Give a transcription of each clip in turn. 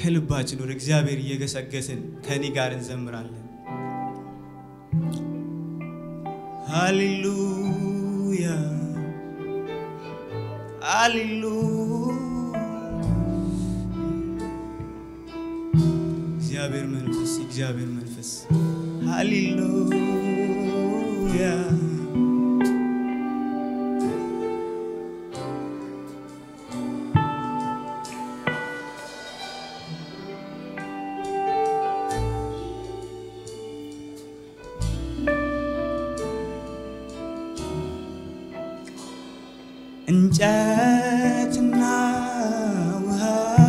ከልባችን ወደ እግዚአብሔር እየገሰገስን ከኔ ጋር እንዘምራለን። ሃሌሉያ ሃሌሉያ እግዚአብሔር መንፈስ እግዚአብሔር መንፈስ ሃሌሉያ እንጨትና ውሃ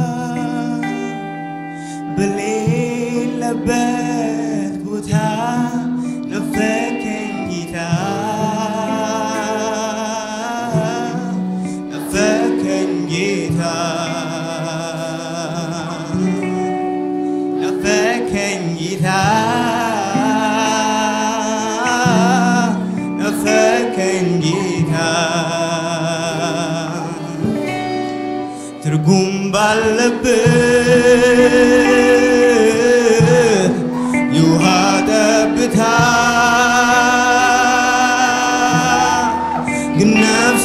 በሌለበት ቦታ ነፈከኝ ጌታ ነፈከኝ ጌታ ነፈከኝ ጌታ ነፈከኝ ጌታ ትርጉም ባለበት የውሃ ጠብታ ግን ነፍሴ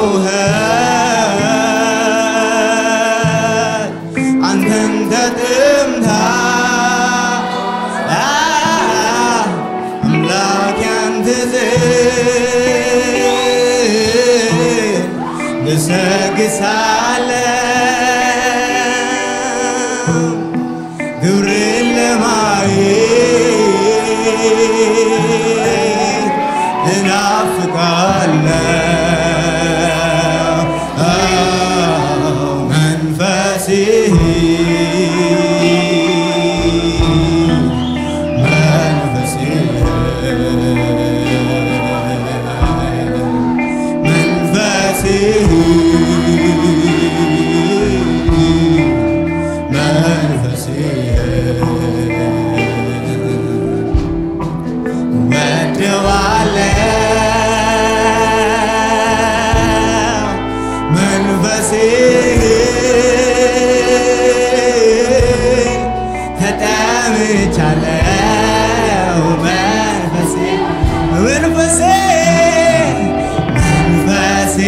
ጮኸት አንተን ተጥምታ አምላክ ያንተ ዘር ገሰግሳለሁ ግብርን ለማየት እናፍቃለሁ መንፈስህ መንፈስህ ወደዋለው መንፈሴ ተጠምቻለው መንፈሴ መንፈሴ መንፈሴ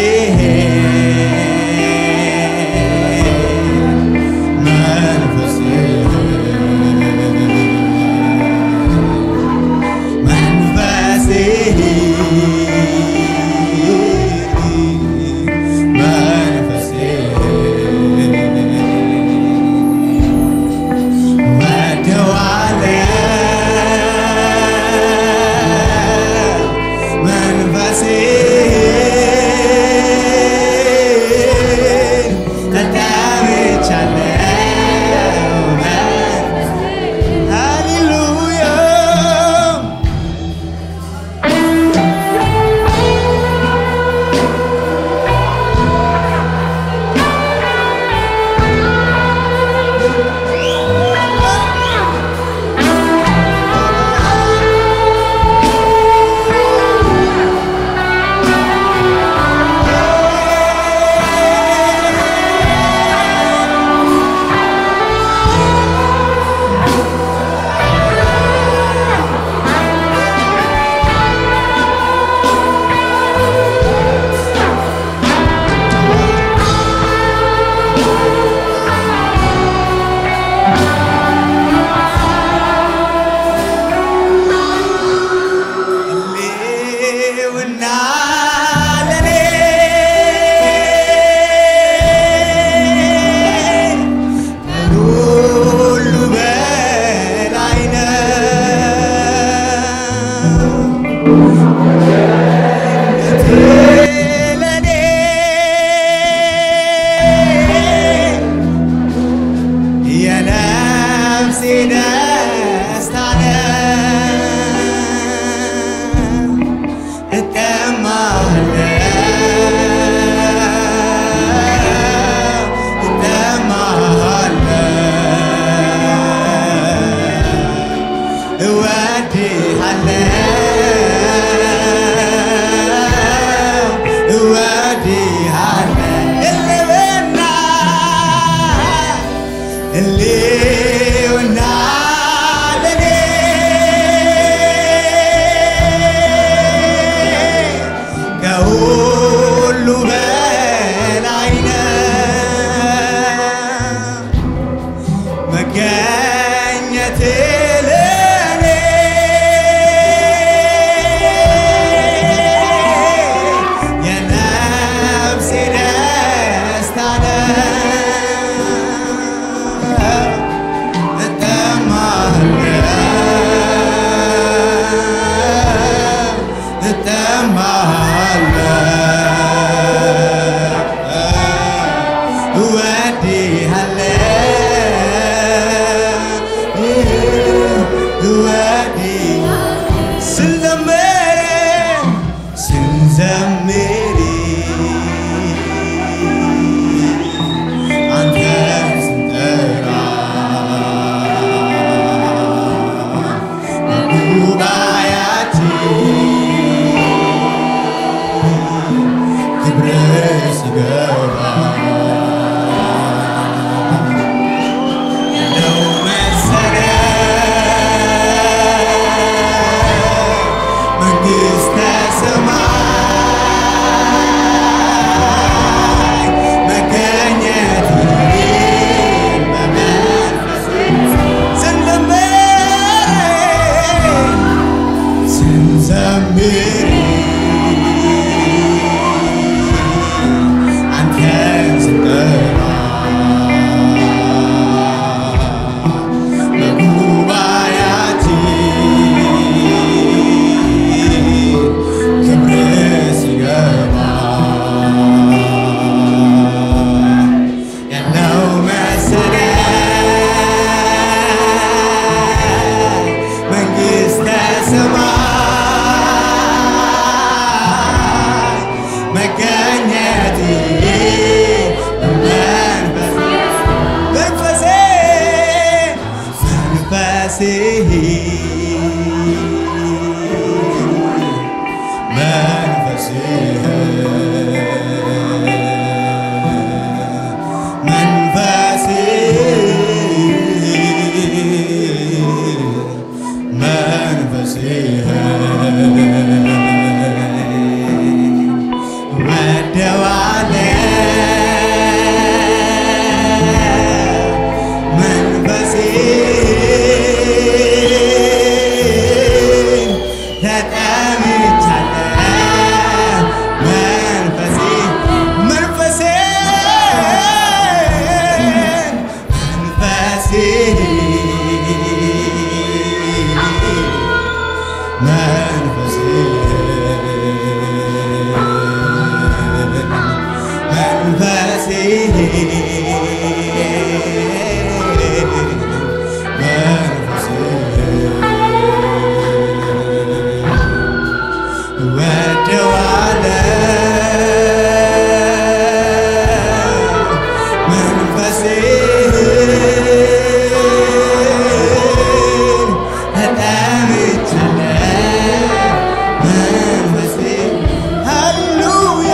መንፈሴ መንፈሴ መንፈሴ ወደዋለው መንፈሴ ተጠምቻለሁ ሃሌሉያ ሕልውና ለኔ ከሁሉ በላይ ነው። ለኔ የነፍሴ ደስታ ነው። እጠማለሁ እጠማለሁ ክብር ሲገባ ነው መሰረት መንግሥተ ሰማይ መገኘት በመንፈስ ስንዘምር ስንዘምር አንተን ስንጠራ በጉባኤያችን ክብር ሲገባ ያለው መሰረት መንግሥተ ሰማይ መገኘት መንፈስ መንፈሴ መንፈሴ መንፈሴ መንፈሴ መንፈሴ ወደዋለ መንፈሴ ተጠምቻለሁ መንፈሴ መንፈሴ መንፈሴ መንፈሴ መንፈሴ ወደዋለ መንፈሴ ተጠምቻለሁ መንፈሴ ሃሌሉያ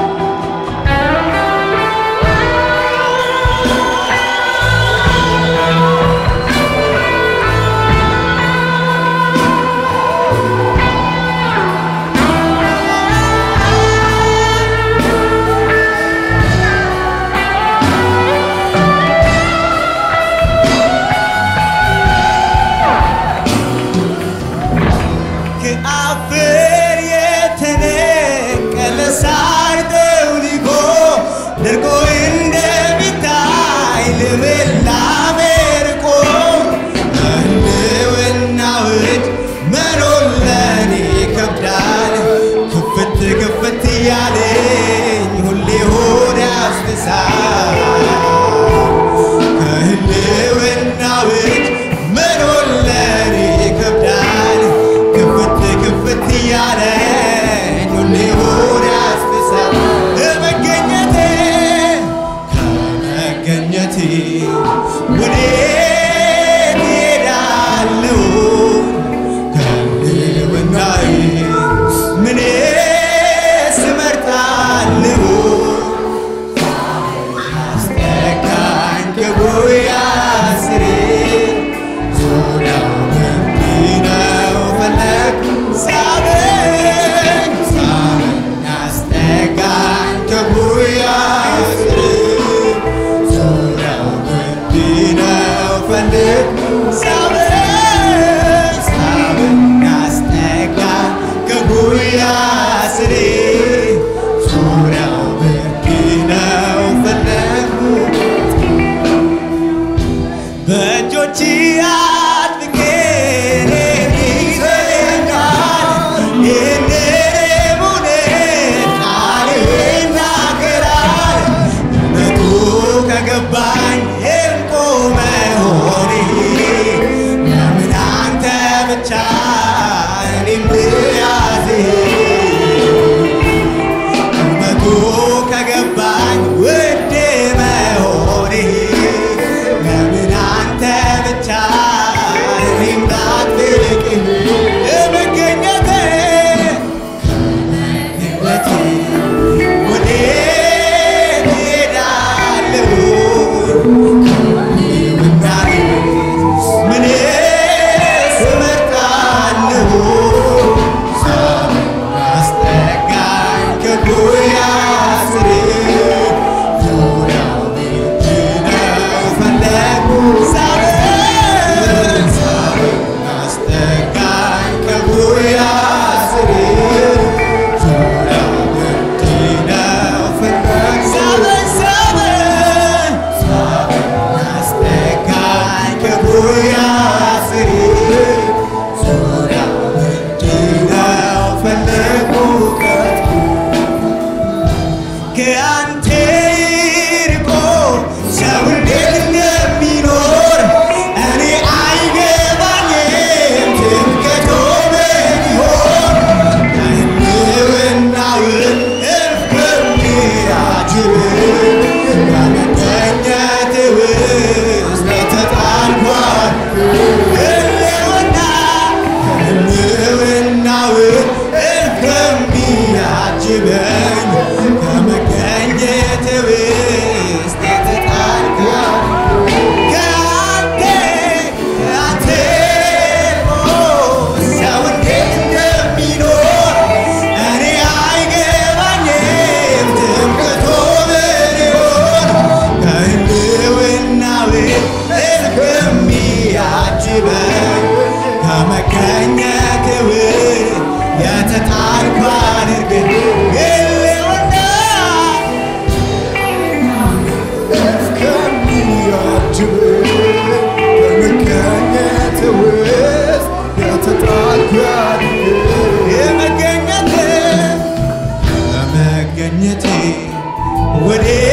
ከአፈር የተነቀለ ሳር ጠውልጎ ደርቆ እንደሚታይ ልምላሜ ርቆ በህልውናው እጅ መኖር ለኔ ይከብዳል። ክፍት ክፍት እያለኝ ሁሌ ሆድ ያስብሳል። ከህልውናው እጅ መኖር ለኔ ይከብዳል። ክፍት ክፍት እያለኝ ሁሌ ሆድ ያስብሳል። ከመገኘቴ ከመገኘቴ ወዴት እሄዳለሁ? ከህልውናዬ ምንስ እመርጣለሁ? ከአንተ ርቆ ሰው እንዴት እንደሚኖር እኔ አይገባኝም። ትምክህቱ ምን ይሆን? ህልውናውን እልፍ የሚያጅብ በመገኘት ውስጥ ተጣልኳል። ህልውና ህልውናውን እልፍ የሚያጅበኝ በመገኘት ውስጥ ተጣልኳል። ከአንተ ከአንተ ሰው እንዴት እንደሚኖር እኔ አይገባኝም። ትምክህቱ ምን ይሆን? ከህልውናው እልፍ የሚያጅበኝ ከመገኘት ውስጥ የተጣልኩ አድርገህ ህልውና የመገኘት በመገኘቴ ወዴት